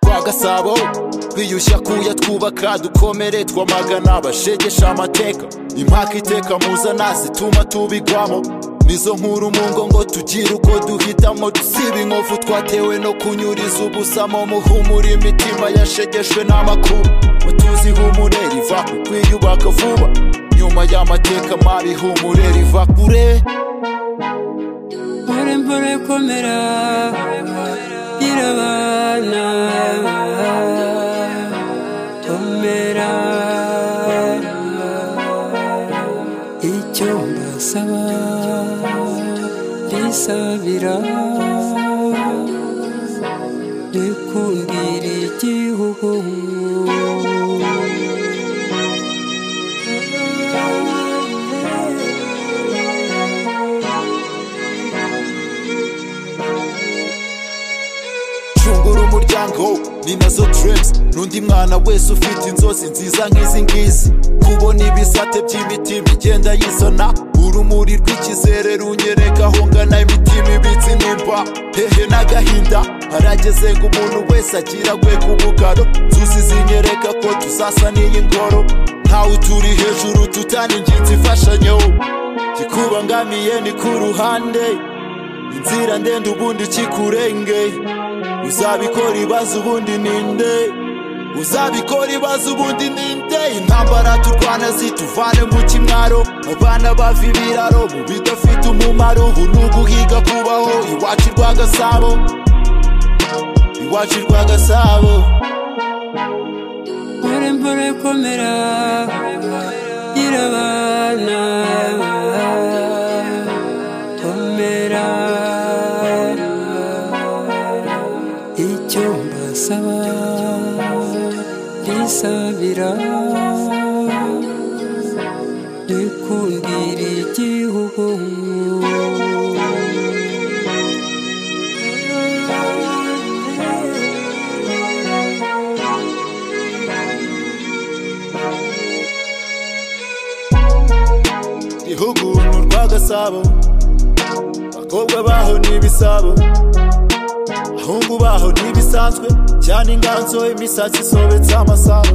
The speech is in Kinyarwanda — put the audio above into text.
rwagasabo biyushya kuyatwubaka dukomere twamagana bashegesha amateka impaka iteka muzana zituma tubigwamo nizo nkuru mu ngo ngo tugire uko duhitamo dusiba inkovu twatewe no kunyuriza ubusamo muhumura imitima yashegeshwe n'amakuba mutuzi humure riva ku kwiyubaka vuba nyuma y'amateka mabi humure riva kure mpore mpore komera girabana komera icyo mbasaba mbisabira nikundira igihugu cungura umuryango ni nazo dreams n'undi mwana wese ufite inzozi nziza nk'izi ngizi kubona ibisate by'imitima igenda yizana urumuri rw'ikizere runyereka aho ngana imitima ibitse nimba hehe n'agahinda harageze ngo umuntu wese agira gwe ku bugaro tuzi zinyereka ko tuzasa n'iyi ngoro ntawe turi hejuru tutani ingenzi imfashanyo kikubangamiye ni ku ruhande inzira ndende ubundi kikurengeye uzabikora ibibazo ubundi ninde uzabikora ibibazo ubundi ninde intambara turwana zituvane mu kimwaro abana bava ibiraro mu bidafite umumaro ubu ni uguhiga kubaho iwacu rwagasabo iwacu rwagasabo mpore mpore komera girabana komera icyo mbasaba mbisabira nikundira igihugu igihugu ni urwagasabo abakobwa baho ni ibisabo abahungu baho ntibisanzwe cyane inganzo imisatsi isobetse amasabo